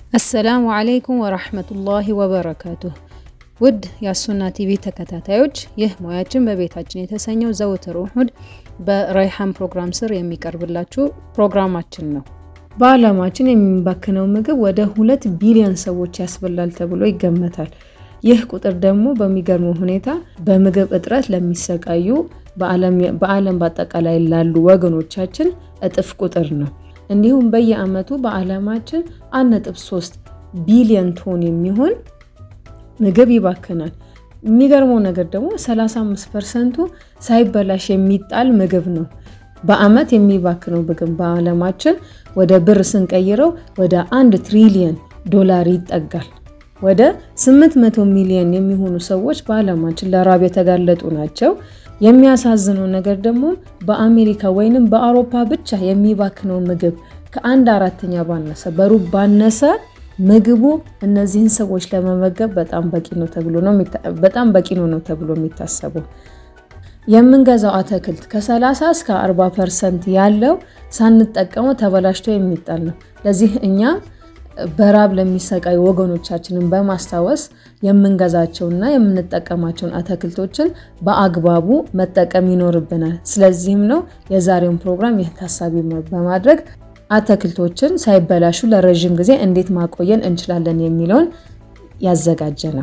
አሰላሙ አለይኩም ወራህመቱላሂ ወበረካቱህ። ውድ የአሱና ቲቪ ተከታታዮች ይህ ሙያችን በቤታችን የተሰኘው ዘወትር እሁድ በረይሃን ፕሮግራም ስር የሚቀርብላችሁ ፕሮግራማችን ነው። በዓለማችን የሚባክነው ምግብ ወደ ሁለት ቢሊዮን ሰዎች ያስበላል ተብሎ ይገመታል። ይህ ቁጥር ደግሞ በሚገርመው ሁኔታ በምግብ እጥረት ለሚሰቃዩ በዓለም በአጠቃላይ ላሉ ወገኖቻችን እጥፍ ቁጥር ነው። እንዲሁም በየዓመቱ በዓለማችን 1.3 ቢሊዮን ቶን የሚሆን ምግብ ይባክናል። የሚገርመው ነገር ደግሞ 35 ፐርሰንቱ ሳይበላሽ የሚጣል ምግብ ነው። በዓመት የሚባክነው ምግብ በዓለማችን ወደ ብር ስንቀይረው ወደ አንድ ትሪሊየን ዶላር ይጠጋል። ወደ 800 ሚሊዮን የሚሆኑ ሰዎች በዓለማችን ለራብ የተጋለጡ ናቸው። የሚያሳዝነው ነገር ደግሞ በአሜሪካ ወይንም በአውሮፓ ብቻ የሚባክነው ምግብ ከአንድ አራተኛ ባነሰ በሩብ ባነሰ ምግቡ እነዚህን ሰዎች ለመመገብ በጣም በቂ ነው ተብሎ ነው በጣም በቂ ነው ነው ተብሎ የሚታሰበው። የምንገዛው አትክልት ከ30 እስከ 40 ፐርሰንት ያለው ሳንጠቀመው ተበላሽቶ የሚጣል ነው። ለዚህ እኛ በራብ ለሚሰቃዩ ወገኖቻችንን በማስታወስ የምንገዛቸውና የምንጠቀማቸውን አትክልቶችን በአግባቡ መጠቀም ይኖርብናል። ስለዚህም ነው የዛሬውን ፕሮግራም ይህ ታሳቢ በማድረግ አትክልቶችን ሳይበላሹ ለረዥም ጊዜ እንዴት ማቆየን እንችላለን የሚለውን ያዘጋጀ ነው።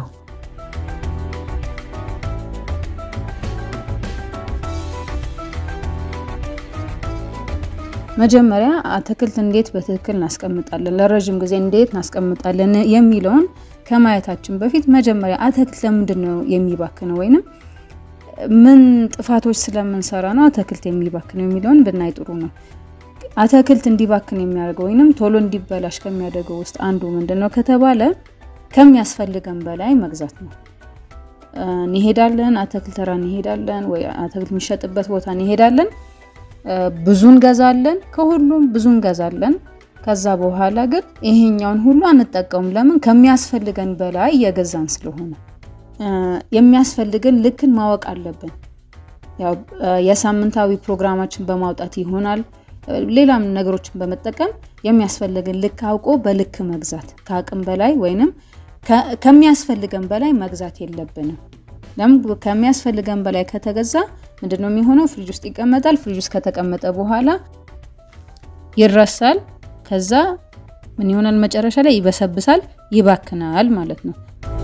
መጀመሪያ አትክልት እንዴት በትክክል እናስቀምጣለን፣ ለረዥም ጊዜ እንዴት እናስቀምጣለን የሚለውን ከማየታችን በፊት መጀመሪያ አትክልት ለምንድን ነው የሚባክነው ወይንም ምን ጥፋቶች ስለምንሰራ ነው አትክልት የሚባክነው የሚለውን ብናይ ጥሩ ነው። አትክልት እንዲባክን የሚያደርገው ወይንም ቶሎ እንዲበላሽ ከሚያደርገው ውስጥ አንዱ ምንድን ነው ከተባለ ከሚያስፈልገን በላይ መግዛት ነው። እንሄዳለን፣ አትክልት ተራ እንሄዳለን፣ ወይ አትክልት የሚሸጥበት ቦታ እንሄዳለን ብዙ እንገዛለን። ከሁሉም ብዙ እንገዛለን። ከዛ በኋላ ግን ይሄኛውን ሁሉ አንጠቀሙም። ለምን? ከሚያስፈልገን በላይ እየገዛን ስለሆነ። የሚያስፈልገን ልክን ማወቅ አለብን። ያው የሳምንታዊ ፕሮግራማችን በማውጣት ይሆናል፣ ሌላም ነገሮችን በመጠቀም የሚያስፈልገን ልክ አውቆ በልክ መግዛት። ከአቅም በላይ ወይንም ከሚያስፈልገን በላይ መግዛት የለብንም። ለምን? ከሚያስፈልገን በላይ ከተገዛ ምንድን ነው የሚሆነው? ፍሪጅ ውስጥ ይቀመጣል። ፍሪጅ ውስጥ ከተቀመጠ በኋላ ይረሳል። ከዛ ምን ይሆናል? መጨረሻ ላይ ይበሰብሳል፣ ይባክናል ማለት ነው።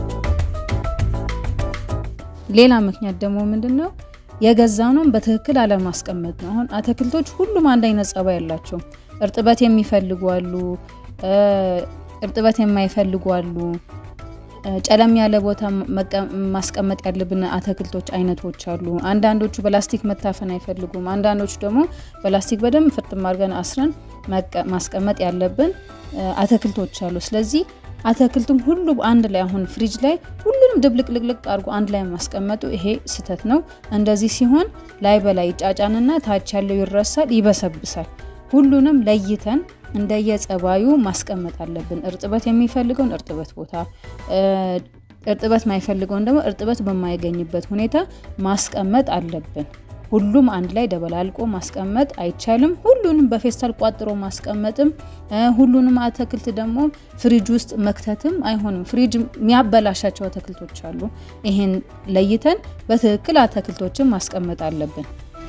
ሌላ ምክንያት ደግሞ ምንድን ነው? የገዛነውን በትክክል አለማስቀመጥ ነው። አሁን አትክልቶች ሁሉም አንድ አይነት ጸባይ ያላቸው፣ እርጥበት የሚፈልጉ አሉ፣ እርጥበት የማይፈልጉ አሉ። ጨለም ያለ ቦታ ማስቀመጥ ያለብን አትክልቶች አይነቶች አሉ። አንዳንዶቹ በላስቲክ መታፈን አይፈልጉም። አንዳንዶቹ ደግሞ በላስቲክ በደንብ ፍርጥም አድርገን አስረን ማስቀመጥ ያለብን አትክልቶች አሉ። ስለዚህ አትክልቱም ሁሉ አንድ ላይ አሁን ፍሪጅ ላይ ሁሉንም ድብልቅልቅልቅ አድርጎ አንድ ላይ ማስቀመጡ ይሄ ስህተት ነው። እንደዚህ ሲሆን ላይ በላይ ጫጫንና ታች ያለው ይረሳል፣ ይበሰብሳል። ሁሉንም ለይተን እንደየጸባዩ ማስቀመጥ አለብን። እርጥበት የሚፈልገውን እርጥበት ቦታ፣ እርጥበት ማይፈልገውን ደግሞ እርጥበት በማይገኝበት ሁኔታ ማስቀመጥ አለብን። ሁሉም አንድ ላይ ደበላልቆ ማስቀመጥ አይቻልም። ሁሉንም በፌስታል ቋጥሮ ማስቀመጥም ሁሉንም አትክልት ደግሞ ፍሪጅ ውስጥ መክተትም አይሆንም። ፍሪጅ የሚያበላሻቸው አትክልቶች አሉ። ይሄን ለይተን በትክክል አትክልቶችን ማስቀመጥ አለብን።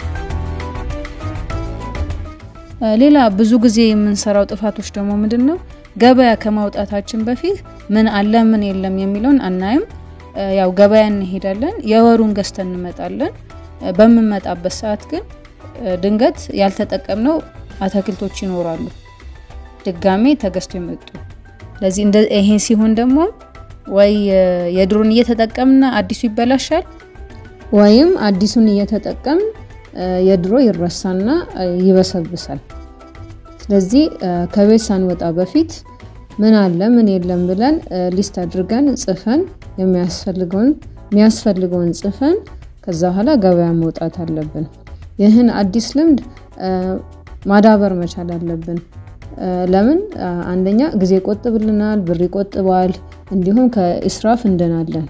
ሌላ ብዙ ጊዜ የምንሰራው ጥፋቶች ደግሞ ምንድን ነው? ገበያ ከማውጣታችን በፊት ምን አለ ምን የለም የሚለውን አናይም። ያው ገበያ እንሄዳለን፣ የወሩን ገዝተን እንመጣለን። በምንመጣበት ሰዓት ግን ድንገት ያልተጠቀምነው አትክልቶች ይኖራሉ፣ ድጋሜ ተገዝቶ የመጡ ስለዚህ ይሄ ሲሆን ደግሞ ወይ የድሮን እየተጠቀምን አዲሱ ይበላሻል፣ ወይም አዲሱን እየተጠቀምን የድሮ ይረሳና ይበሰብሳል። ስለዚህ ከቤት ሳንወጣ በፊት ምን አለ ምን የለም ብለን ሊስት አድርገን ጽፈን የሚያስፈልገውን የሚያስፈልገውን ጽፈን ከዛ በኋላ ገበያ መውጣት አለብን። ይህን አዲስ ልምድ ማዳበር መቻል አለብን። ለምን? አንደኛ ጊዜ ይቆጥብልናል፣ ብር ይቆጥባል፣ እንዲሁም ከእስራፍ እንድናለን።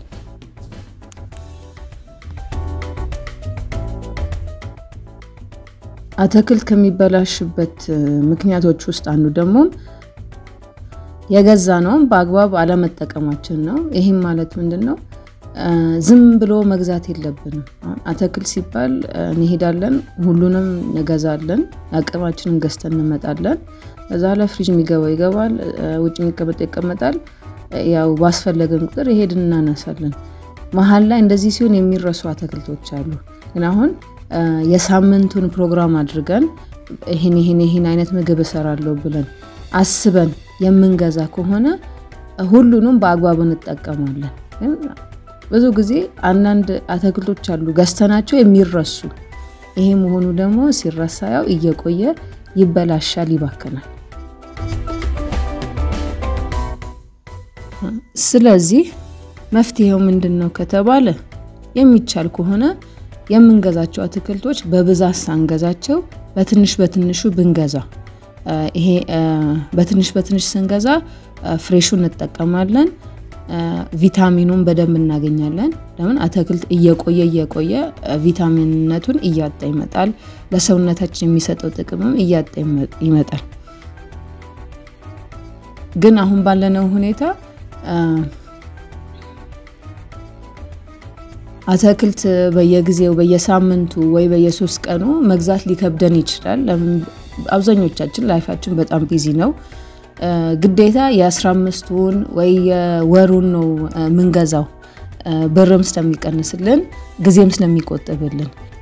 አትክልት ከሚበላሽበት ምክንያቶች ውስጥ አንዱ ደግሞ የገዛ ነውም በአግባብ አለመጠቀማችን ነው። ይህም ማለት ምንድን ነው? ዝም ብሎ መግዛት የለብንም። አትክልት ሲባል እንሄዳለን፣ ሁሉንም እንገዛለን፣ አቅማችንን ገዝተን እንመጣለን። ከዛ ለፍሪጅ የሚገባው ይገባል፣ ውጭ የሚቀመጠው ይቀመጣል። ያው ባስፈለገን ቁጥር ይሄድን እናነሳለን። መሀል ላይ እንደዚህ ሲሆን የሚረሱ አትክልቶች አሉ። ግን አሁን የሳምንቱን ፕሮግራም አድርገን ይህን ይህን ይህን አይነት ምግብ እሰራለሁ ብለን አስበን የምንገዛ ከሆነ ሁሉንም በአግባቡ እንጠቀማለን። ብዙ ጊዜ አንዳንድ አትክልቶች አሉ ገዝተናቸው የሚረሱ። ይሄ መሆኑ ደግሞ ሲረሳ ያው እየቆየ ይበላሻል፣ ይባክናል። ስለዚህ መፍትሄው ምንድን ነው ከተባለ የሚቻል ከሆነ የምንገዛቸው አትክልቶች በብዛት ሳንገዛቸው በትንሽ በትንሹ ብንገዛ ይሄ በትንሽ በትንሽ ስንገዛ ፍሬሹ እንጠቀማለን። ቪታሚኑን በደንብ እናገኛለን። ለምን አትክልት እየቆየ እየቆየ ቪታሚንነቱን እያጣ ይመጣል። ለሰውነታችን የሚሰጠው ጥቅምም እያጣ ይመጣል። ግን አሁን ባለነው ሁኔታ አትክልት በየጊዜው በየሳምንቱ ወይ በየሶስት ቀኑ መግዛት ሊከብደን ይችላል። ለምን አብዛኞቻችን ላይፋችን በጣም ቢዚ ነው። ግዴታ የአስራ አምስቱን ወይ የወሩን ነው የምንገዛው ብርም ስለሚቀንስልን ጊዜም ስለሚቆጥብልን።